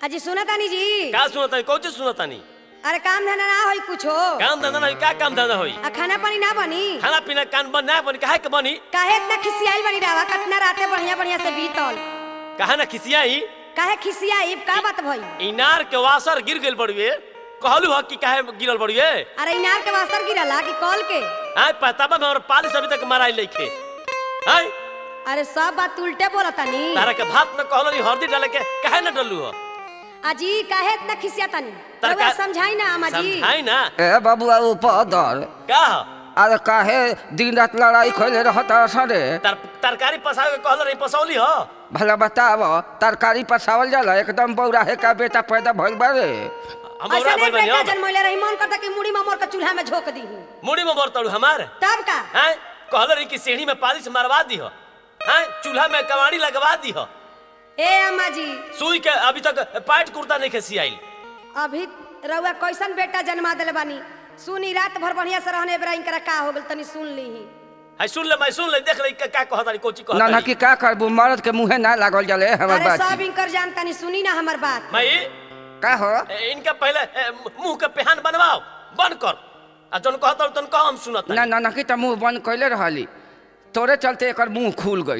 अजी सुना तानी जी का सुनतानी कौन चीज सुनतानी अरे काम धंधा ना होई कुछो काम धंधा नहीं का काम धंधा होई आ खाना पानी ना बनी खाना पीना कान बन ना बनी काहे के बनी काहे इतना खिसियाई बनी रहा कतना राते बढ़िया बढ़िया से बीतल कहा ना खिसियाई काहे खिसियाई का बात भई इनार के वासर गिर गेल बड़ुए कहलू ह कि काहे गिरल बड़ुए अरे इनार के वास्तर गिरला कि कॉल के आय पताबा में और पालिस अभी तक माराई लेखे आय अरे सब बात उल्टे बोला तानी तारा के भात में कहलो नी हल्दी डाले के काहे ना डलू हो अजी काहे इतना खिसिया तानी तरका- रउआ समझाई ना अम्मा जी समझाई ना ए बबुआ उपदर का ह? अरे काहे दिन रात लड़ाई खोले रहता सरे तर, तरकारी पसावे के कहलो रही पसौली हो भला बताव तरकारी पसावल जाला एकदम बौराहे का बेटा पैदा भइल बारे हम ऐसा ओरा नहीं भइल बानी बेटा हम जन्मोले रही मन करता कि मुड़ी में मोर के चूल्हा में झोक दी मुड़ी में बरतड़ू हमार तब का हैं कहलो रही कि सीढ़ी में पालिश मरवा दी हो हैं चूल्हा में कवाड़ी लगवा दी हो ए अम्मा जी सुई के अभी तक पैंट कुर्ता नहीं खेसी आइल अभी रउआ कैसन बेटा जन्मा दिले बानी सुनी रात भर बढ़िया से रहने बेरा इनकरा का हो गेल तनी सुन लीही है सुन ले मैं सुन ले देख ले का का कहता रही कोची कहता ना ना रही कि का करबू मर्द के मुंहे ना लागल जाले हमर अरे बात सब इनकर जानतानी सुनी ना हमर बात मैं का हो ए, इनका पहले ए, मुंह के पेहान बनवाओ बंद कर आ जन कहता रही तन कह हम सुनत ना ना ना कि त मुंह बंद कैले रहली तोरे चलते एकर मुंह खुल गइल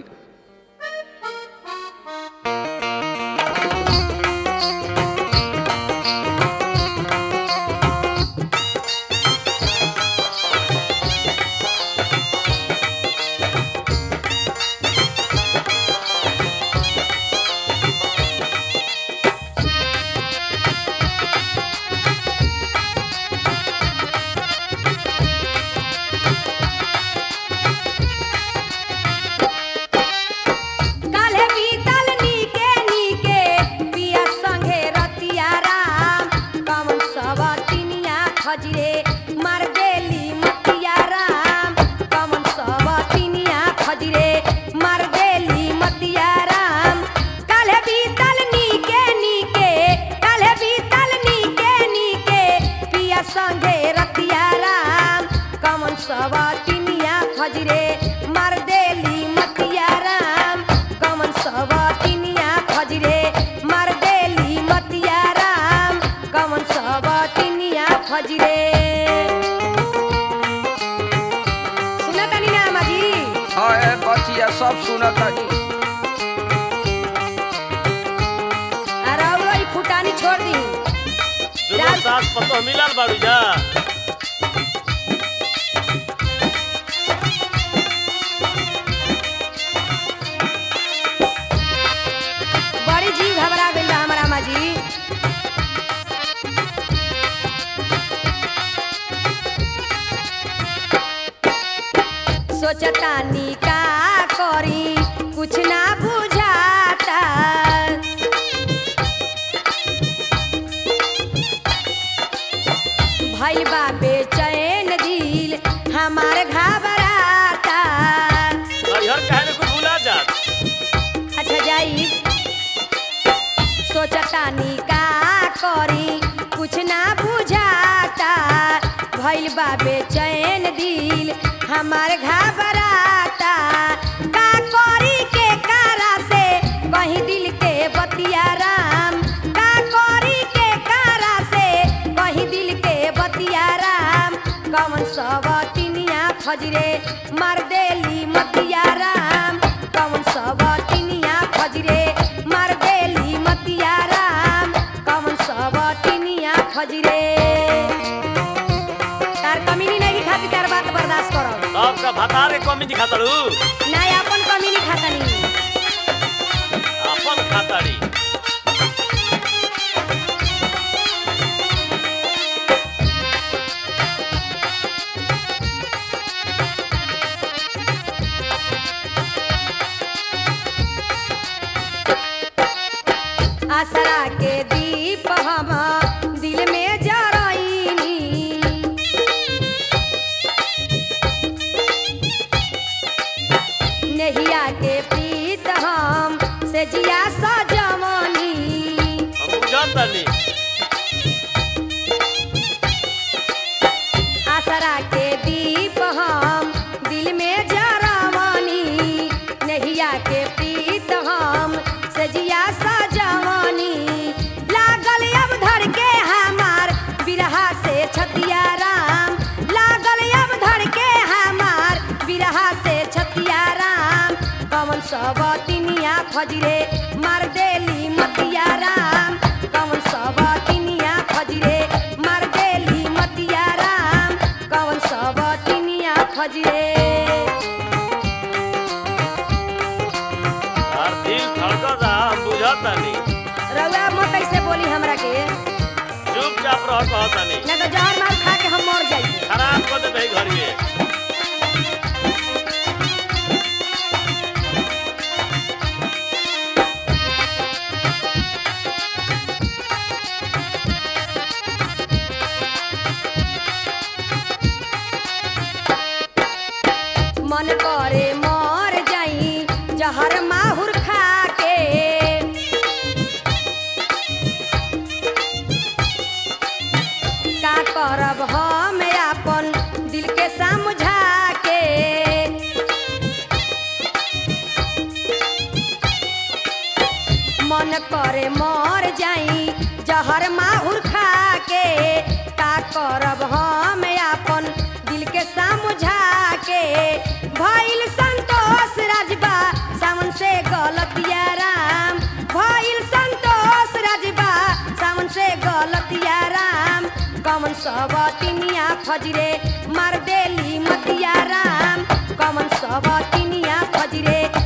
काल्हे बीतल नीके नीके पिया संगे रतिया राम कमन सब तिनिया खजरे मार देली मतिया राम कमन सब तिनिया खजरे मार देली मतिया राम काल्हे बीतल नीके नीके काल्हे बीतल नीके नीके पिया संगे रतिया राम कमन सब तिनिया खजरे मार देली मतिया राम कमन सब तिनिया खजरे मार देली मतिया राम कमन सब तिनिया खजरे सुना तानी ना माजी हाँ ए बचिया सब सुनत हनी अरे औरो ई फुटानी छोड़ दी दुनो सास पतो मिलल बाड़ू जा बड़ी जीव घबरा गइल बा हमारा माजी सोचतानी का करी कुछ ना बुझाता भइल बा बेचैन दिल हमार घबराता हर कहने को भूला जा अच्छा जाई सोचतानी का करी कुछ ना बुझाता भइल बा बेचैन दिल हमार घबराता का करी के कारा से कहीं दिल के बतिया राम का करी के कारा से कहीं दिल के बतिया राम कमन सब तिनिया खजरे मार देली मतिया राम कमन सब तिनिया खजरे मार देली मतिया राम कमन सब तिनिया खजरे तार कमीनी नहीं खाती तार बात बर्दाश्त करो सबका भतारे कमी दिखातड़ू नहीं अपन कमीनी खातनी अपन खाताड़ी आसरा के दीप हम दिल में जरईनी नहिया के प्रीत हम से जिया सजमनी हम बुझतनी आसरा के दीप हम दिल में जरमनी नहिया के प्रीत हम सजिया सजवनी ला सब तिनिया फजरे मार देली मतिया राम कौन सब तिनिया फजरे मार देली मतिया राम कौन सब तिनिया फजरे और दिल धड़कता हम बुझतानी रउआ मत कैसे बोली हमरा के चुपचाप रह कहतानी ना तो जहर मार खा के हम मर जाइए खराब कर देते घर में मन करे मर जाई जहर माहुर खा के का करब हम अपन दिल के समझा के मन करे मर जाई जहर माहुर खा के का करब हम अपन दिल के समझा के भइल संतोष राजबा सावन से गलतिया राम भइल संतोष राजबा सावन से गलतिया राम कमन सब तिनिया फजरे मार देली मतिया राम कमन सब तिनिया फजरे